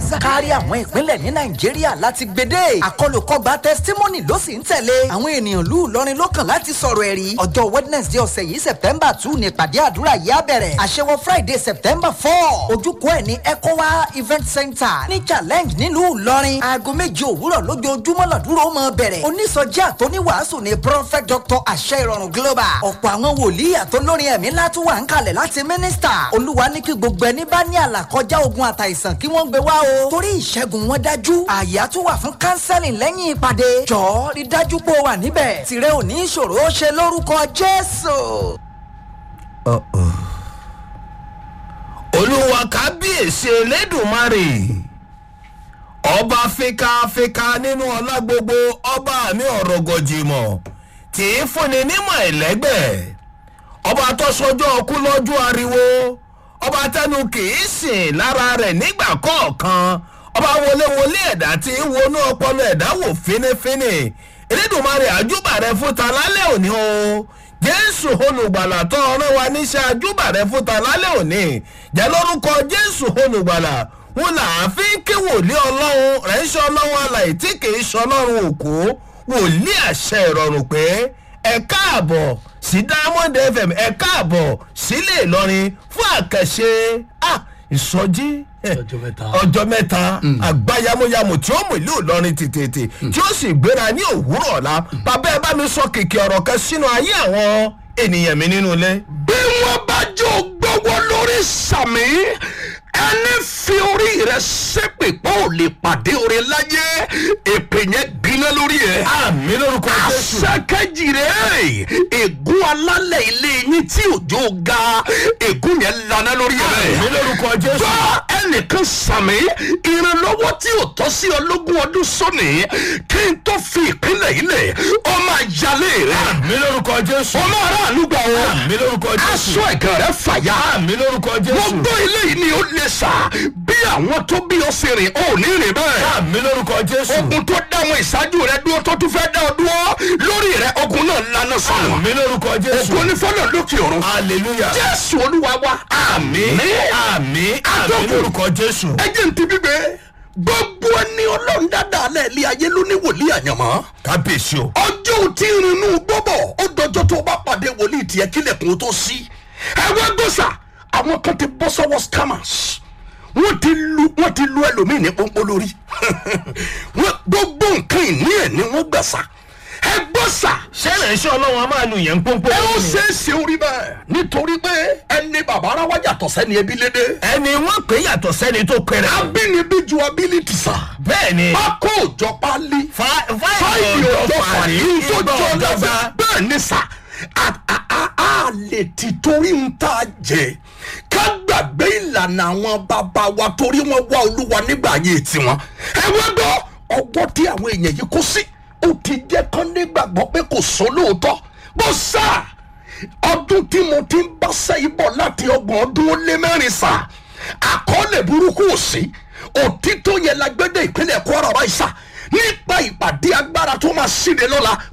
kárí àwọn ìpínlẹ̀ ní nàìjíríà láti gbédè àkọlùkọgbà testimony ló sì ń tẹ̀lé àwọn ènìyàn lù lọrin lọ́kàn láti sọ̀rọ̀ ẹ̀rí ọjọ́ wednesday ọ̀sẹ̀ yìí september two ní ìpàdé àdúrà yìí á bẹ̀rẹ̀ àṣewọ friday september four ojúkọ ẹ̀ ní ecowa event center ní challenge nílùú ìlọrin aago méje òwúrọ̀ lójoojúmọ́ làdúró mọ́ bẹ̀rẹ̀ onísọjí àtọ́níwàásù ní prophet dr àṣẹ ìrọ̀rùn global ọ̀pọ̀ àwọn wòlíì àtọ́lórin ẹ̀mí látún wà ń kalẹ̀ láti mínísítà olúwa ní kí gbogbo ẹni bá ní àlàkọjá ogun àtàìsàn kí wọ́n gbé wá o torí ìṣẹ́gun wọn dájú àyà tún wà fún kánsẹ́lìn lẹ́yìn ìpàdé jọ̀ọ́ rí dájú pé o wà níbẹ̀ tìrẹ ò ní ìṣòro ó ṣe lórúkọ jésù. olúwa kábíyèsí elédùnmarè ọba fikafika nínú ọlá gbogbo ọba mi ọ̀rọ̀ gọ̀jìmọ̀ tí í fúnni nímọ̀ ẹ̀lẹ́gbẹ̀ ọba tó sọjọ́ ọkú lọ́jọ́ ariwo ọba tẹnu kìí sìn lára rẹ̀ nígbà kọ̀ọ̀kan ọba wọléwọlé ẹ̀dá tí í wọnú ọpọlọ ẹ̀dá wò fínífíní elédùnmarè àjùbà rẹ̀ fún ta lálẹ́ òní o jésù olùgbàlà tó ọ̀rọ̀ wa níṣẹ́ àjùbà rẹ̀ fún ta lálẹ́ òní jẹ́ lórúkọ jésù olùgbàlà wọn là á fi ń ké wòlíì ọlọ́run rẹ̀ ń ṣe ọlọ́run alàyè tí kì í ṣe ọlọ́run òkú wòlíì àṣẹ ìrọ̀rùn pé ẹ káàbọ̀ sí diamond fm ẹ káàbọ̀ sílé ìlọrin fún àkàṣe ah, ìsọjí eh, Ọjọ́ mẹ́ta. ọjọ́ mẹ́ta àgbáyámúyámú tí ó mú ìlú ìlọrin tètè tí ó sì gbéra ní òwúrọ̀ ọ̀la bàbá ẹ bá mi sọ kìkì ọ̀rọ̀ kan sínú ayé àwọn ènìyàn mi nínú ilé. bí wọ́n bá jọ gbọ́wọ́ lórí sàmì ẹni fi orí rẹ ṣépè pọ̀ ò lè pàdé orí láyé èpè yẹn gbiná lórí ẹ̀. àmì lórúkọ jésù. àṣàkẹ́jì rẹ̀ ègún alálẹ̀ ilé yín tí òjò ga ègún yẹn lana lórí ẹ̀. àmì lórúkọ jésù. bá ẹnìkan sàmì ìrànlọ́wọ́ tí ò tọ́ sí ọlọ́gún ọdún sóni kí n tó fi ìpínlẹ̀ yìí lẹ̀ ọmọ àjálẹ̀ rẹ̀ àmì lórúkọ jésù. ọmọ aráàlú gbà wọ́n àmì lórúkọ jésù. aṣọ ẹ̀gàn rẹ̀ fàyà àmì lórúkọ jésù. gbogbo eléyìí ni ó lè sà bí àwọn tó bí ọ ṣe rìn ò ní rìn bẹ́ẹ̀ àmì lórúkọ jésù. ogun tó dá àwọn ìṣáájú rẹ dúró tó tún fẹ́ dá ọ dúró lórí rẹ ogun náà lana sọ̀rọ̀ àmì lórúkọ jésù. ogun onífọ́nà lókè ọ̀run hallelujah. jésù olúwa wa àmì àmì àmì Àtọ́kùn. lórúkọ jésù. ẹjẹ ń ti gbígbé gbogbo ẹni ọlọ́run dáadáa lẹ́ẹ̀lí ayé ló ní wòlíì àyànmọ́ kábíyèsí o. ọjọ́ tí ń rinú gbọ́bọ̀ ó dọjọ́ tó o bá pàdé wòlíì tiẹ̀ kílẹ̀kùn tó sí ẹ̀wẹ́ gbọ́sà àwọn kan ti bọ́ sọ́wọ́ scammers wọ́n ti lu wọ́n ti lu ẹlòmíì ní pọ́npọ́n lórí Wọ́n- gbogbo nǹkan ìní ẹ̀ ni wọ́n gbà sá ẹ gbọ́sà ṣẹlẹ̀ iṣẹ́ ọlọ́run a máa lu yẹn pọ́npọ́n. ẹ ó ṣe é ṣe orí bẹ́ẹ̀ nítorí pé ẹni bàbá ara wájà tọ̀sẹ́ ni ebi lédè ẹni wọ́n pè é yàtọ̀ sẹ́ni tó pẹ̀rẹ̀. abínibí ju ability sá bẹ́ẹ̀ ni. pákó òjọ pálí fáìlì fáìlì ọjọ́ fàní tó ìgbà jọ ọ̀dọ́gba. lọ́sẹ̀ bẹ́ẹ̀ ni sà a- a- a- a lè ti torí ń tà jẹ ká gbàgbé ìlànà àwọn bàbá wa torí wọn wá olúwa nígbà ayé tiwọn ẹ wá gbọ́ ọgbọ́n tí àwọn èèyàn yìí kó sí ó ti jẹ́ kán nígbàgbọ́ pé kò sọ lóòótọ́ bó sà ọdún tí mo ti ń bá sẹ́yìn bọ̀ láti ọgbọ̀n ọdún ó lé mẹ́rin sà àkọọ́lẹ̀ burúkú ò sí òtítọ́ yẹn la gbẹ́dẹ̀ ìpínlẹ̀ kwara báyìí sà nípa ìpàdé agbára tó máa ṣíde lọ́la